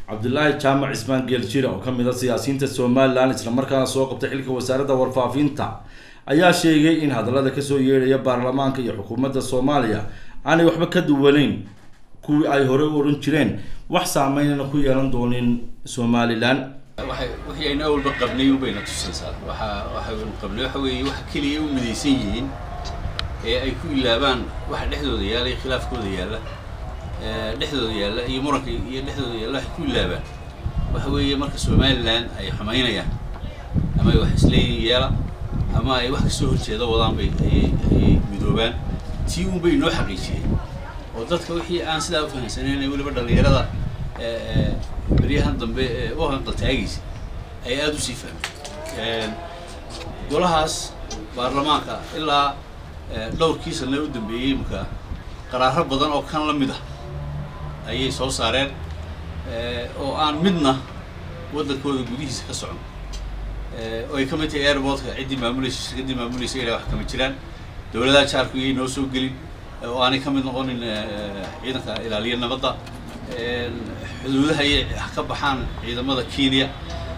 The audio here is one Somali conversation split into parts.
cabdilaahi jaamac cismaan geeljira oo kamid a siyaasiyiinta somalilan islamarkaana soo qabtay xilka wasaaradda warfaafinta ayaa sheegay in hadallada kasoo yeedhaya baarlamaanka iyo xukuumadda soomaaliya aanay waxba ka duwaneyn kuwii ay horey u odhan jireen wax saameynana ku yeelan doonin somalilan waxay wixii aynu awalba qabnay unbayna tusaysaa waxa waxaynu qabnay waxa weeye waxa keliya u midaysan yihiin ee ay ku ilaabaan waxa dhexdooda yaalla iyo khilaafkooda yaalla dhexdooda yaalla iyo muranka iyo dhexdooda yaalla waxay ku ilaabaan waxa weeye marka somalilan ay xumaynayaan ama ay wax isleeyihin yeela ama ay wax kasoo horjeeda wadaan bay ayay ayay midoobaan tii un bay inoo xaqiijiyeen oo dadka wixii aan sidaa u fahamsanayn weliba dhallinyarada beryahan dambe ee u hanqaltaagaysa ay aada u sii fahmeen golahaas baarlamaanka ilaa dhowrkii sane u dambeeyey imaka qaraaro badan oo kan la mid ah ayay soo saareen oo aan midna waddankooda gudihiisa ka socon oo ay ka mid tahay airportka ciddii maamulaysa shirkaddii maamulaysa ilaa wax kama jiraan dowladaha jaarku iyay noo soo gelin oo aanay ka mid noqonin ciidanka ilaaliya nabadda xuduudaha ayay ka baxaan ciidamada kenya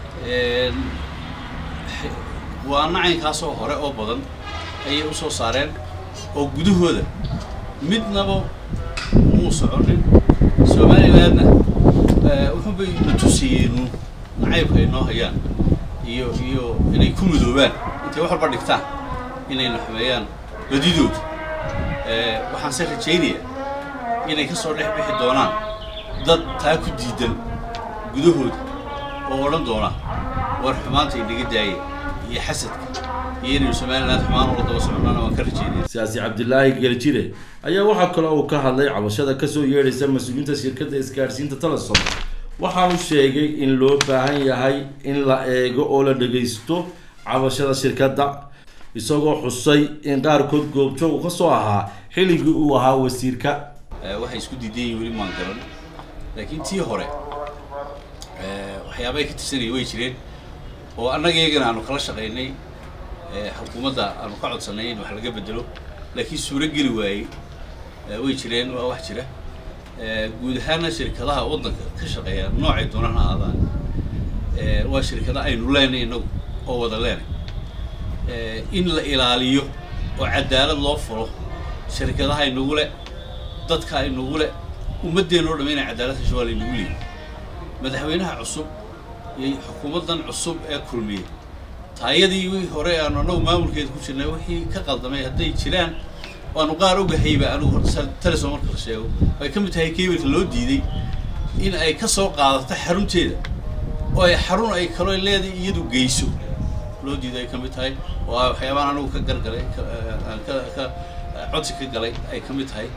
waa nacaynkaasoo hore oo badan ayay u soo saareen oo gudahooda midnaba muu soconin somalilandna wuxuunbay na tusiyeenu nacaybka ay noo hayaan iyo iyo inay ku midoobaan intay wax walba dhigtaan inayna xumeeyaan badidooda waxaan se rajaynayaa inay ka soo dhex bixi doonaan dad taa ku diidan gudahooda oo odhan doona war xumaanta inaga daaya iyo xasadka iyo inaynu somaliland xumaan ula daba soconana waan ka rajeynaya siyaasi cabdilaahi geeljire ayaa waxaa kale uu ka hadlay cabashada kasoo yeedhaysa mas-uuliyiinta shirkadda isgaadhsiinta telesom waxaanu sheegay in loo baahan yahay in la eego oo la dhagaysto cabashada shirkadda isagoo xusay in qaarkood goobjoog uu ka soo ahaa xilligii uu ahaa wasiirka waxay isku diidan yihin weli maan garan laakiin tii hore waxyaaba ay ka tirsanaya way jireen oo annaga iyagana aanu kala shaqaynay xukuumadda aanu ka codsanay in wax laga bedelo laakiin suuro geli waayey way jireen waa wax jira guud ahaana shirkadaha waddanka ka shaqeeya noocay doonana aadaan waa shirkada aynu leenay inagu oo wada leenay in la ilaaliyo oo cadaalad loo furo shirkadaha inagu le dadka inagu le ummaddeena o dham inay cadaalad hesho waa laynagu leeyay madaxweynaha cusub iyo xukuumaddan cusub ee kulmiya taayadii wii hore aanu annagu maamulkeeda ku jirnay wixii ka qaldamay hadday jiraan waanu qaar ogahayba anigu telesom marka la sheego ay ka mid tahay kebilka loo diiday in ay ka soo qaadato xarunteeda oo ay xarun ay kaloo leedahay iyadu geyso loo diiday ay ka mid tahay oo a waxyaabaan anigu ka gargalay aan ka ka codsi ka galay ay ka mid tahay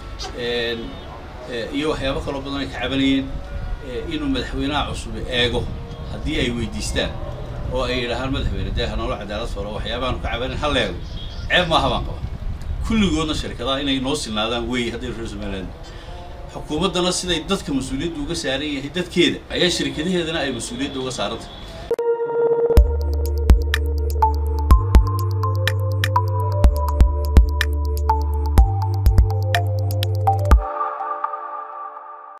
iyo waxyaabo kaloo badan ay ka cabanayeen inuu madaxweynaha cusub eego haddii ay weydiistaan oo ay yidhaahaan madaxweyne dee hanolo cadaalad falo waxyaabaanu ka cabanin ha la eego ceeb maaha baan qaba kulligoodna shirkadaha inay noo sinaadaan wey hadday reer somaliland xukuumaddana siday dadka mas-uuliyadda uga saaran yahay dadkeeda ayaa shirkadaheedana ay mas-uuliyadda uga saarantay